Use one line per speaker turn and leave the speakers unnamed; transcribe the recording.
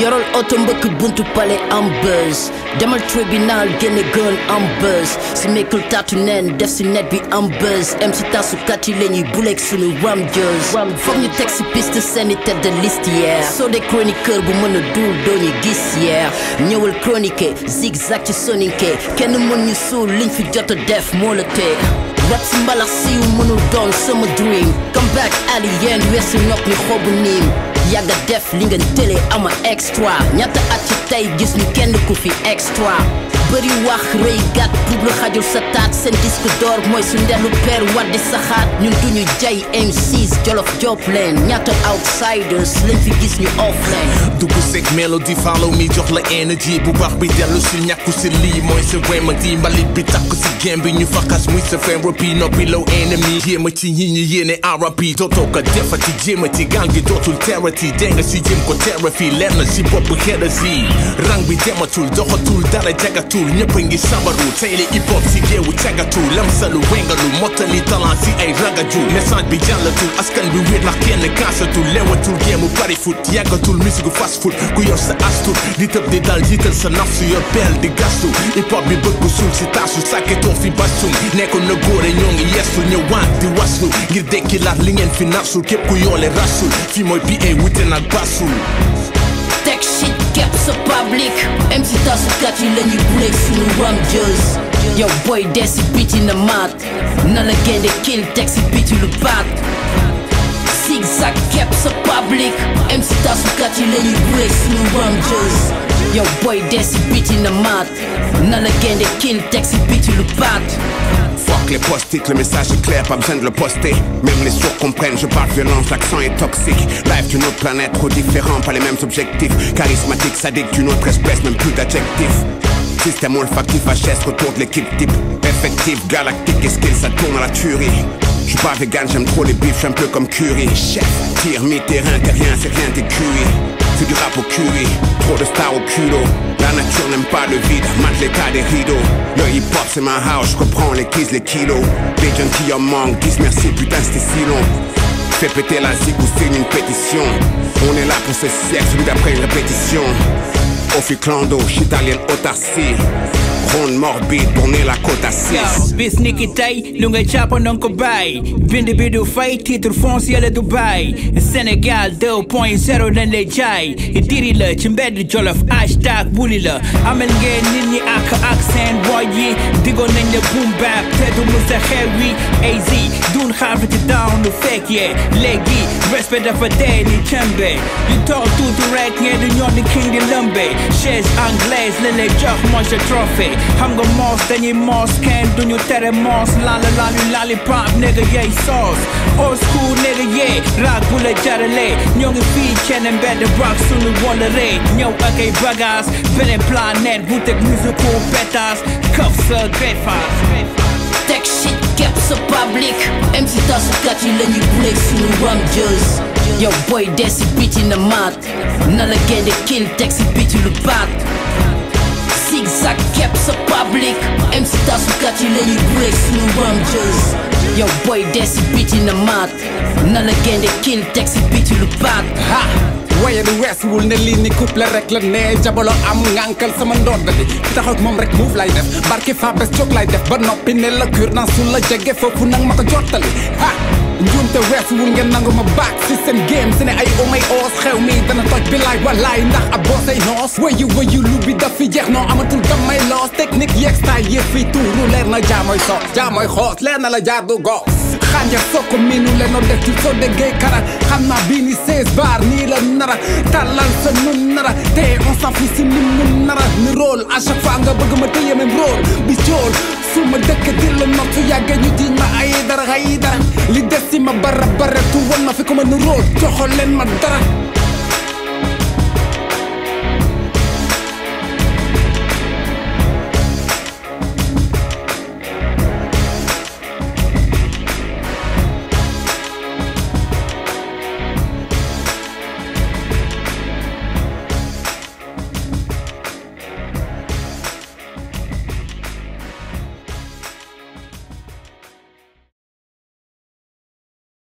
yorol oto mbëkk buntu pale am buzz demal tribunal génne gun am buzz si mekkul taatu neen def si net bi am buzz em si tasukat yi lañuy buleeg sunu ram jëz foog ñu teg si piste seeni tête de liste yeah soo dee chroniqueur bu mën a duul doo ñu gis yeah ñëwal chronique zigzag ci soninke kenn mën ñu suul liñ fi jot a def moo la tee rap si mbalax siiw mënul doon sama dream come back alien weesu nopp ni xobu niim yàgga def li nga télé ama extra ñaata at ci tey gis ñu kenn ku fi extra bëri wax rëy gàtt publi xajul sa taat seen disque d'or mooy su ndelu per waddi saxaat ñun duñu jay M6 jolof job leen ñaata outsiders lañ fi gis ñu off leen
dugg seg mélodie follow me jox la énergie bu baax bi dellu si ñàkku si lii mooy sa remedy mbalit bi takk si game bi ñu faxas muy sa therapy noppi low ennemy jéema ci ñi ñi yéene RAP dootoo ko defati jéema ci gang gi dootul terati dégg nga si jëm ko therapy leer na si bopp xeda si rang bi dematul doxatul dara jagatul ñëpp a ngi sabaru tey li hip hop si géewu cagatul lamsalu wengalu mottali talent si ay ragaju message bi jàllatul askan bi wéet ndax kenn kaasatul lewatul géemu pari foot yàggatul musique fast food ku yor sa astur di tëb di dal jiital sa nafsu yor peel di gastu hip hop bi bëgg suul si taasu sàkketoo fi bastum nekkoon na góore ñoo ngi yestu ñëwaat di waslu ngir dekki laat li ngeen fi nasul képp ku yoole rasul fii mooy PA wute nag basul
teg shit kepp sa public MC tasukat yi lañuy buleeg sunu ram jëz yow boy dee si biti na maat na la génde kill teg si biti lu baat zigzag kepp sa public MC tasukat yi lañuy buleeg sunu ram jëz yow boy dee si biti na maat na la génde kill teg si biti lu baat
Fuck les post-it, le message est clair, pas besoin de le poster. Même les sourds comprennent, je parle violence, l'accent est toxique. Live d'une autre planète, trop différent, pas les mêmes objectifs. Charismatique, sadique d'une autre espèce, même plus d'adjectifs. Système olfactif, HS, retour de l'équipe type. Effectif, galactique, et skill, ça tourne à la tuerie. Je suis pas vegan, j'aime trop les bifs, j'suis un peu comme Curie. Chef, tir, mi-terrain, t'es rien, c'est rien, t'es cuit. C'est du rap au curry, trop de stars au culot. La nature n'aime pas le vide, mate l'état des rideaux. Le hip hop c'est ma house, je reprends les keys, les kilos. Les jeunes qui en manquent disent merci, putain c'était si long. Fais péter la zig ou signe une pétition. On est là pour ce siècle, celui d'après une répétition. Ofi clando, italien autarcie. Ronde morbide, tourner la côte à 6.
bis ni ki tey lu nga jàpp na nga ko bàyyi bind bi du fay titre foncier la Dubai Sénégal 2.0 dañ lay jaay diri la ci mbedd jolof hashtag buli la amal ngeen nit ñi ak ak seen boy yi digoon nañ la boom bap te du mu sa xew wi AZ dun xaar ci down lu fekk yee léegi respect dafa dee ni cembe yu toog tuuti rek ngeen di ñoo di king di lëmbe chaise anglaise la lay jox mooy sa trophée xam nga moos dañuy moos kenn duñu tere moos laala laalu laali pop nigga yey sauce old school nigga yee raag bu la jarale ñoo ngi fii cene mbedd rock sunu wala ree ñëw ak ay bagages beneen planète bu teg musical pétas këf sa great fast
teg shit kepp sa public MC tasukat yi lañuy buleeg sunu ram jëz yow boy dee si biti na maat na la génde kill teg si biti lu baat zigzag kepp sa public MC tasukat yi lañuy buleeg sunu ram jëz yow boy dee si biti na maat na la génde kill teg si biti lu baat
ha waaye du weesuwul ne lii ni couple rek la ne jabolo am ngànkal sama ndodd di taxaw moom rek move lay def barki fa bes jóg lay def ba noppi ne la cure dans su la jege foofu nag ma ko jottali ha njuumte weesuwul ngeen nangu ma baak si seen game si ne ay omay oos xew mi dana toj bi laay walaay ndax ab boo say noos wayu wayu lu bi daf fi jeex noo amatul damay loos technique yeeg style yëf fi tuuru leer na jaamoy soos jaamoy xoos leer na la jaar du goos xanja soo ko miinu le noo def ci soo déggee kara xam naa bii ni 16 bar nii la nara tàllal sa nun nara te on s'en fout si nim nun nara ni rôle à chaque fois nga bëgg ma téye même rôle bi cool su ma dëkk di la not su yàggee ñu jiñ ma ay dara ay dara li des si ma bara bara tu won ma fi ko ma ni rôle joxo leen ma dara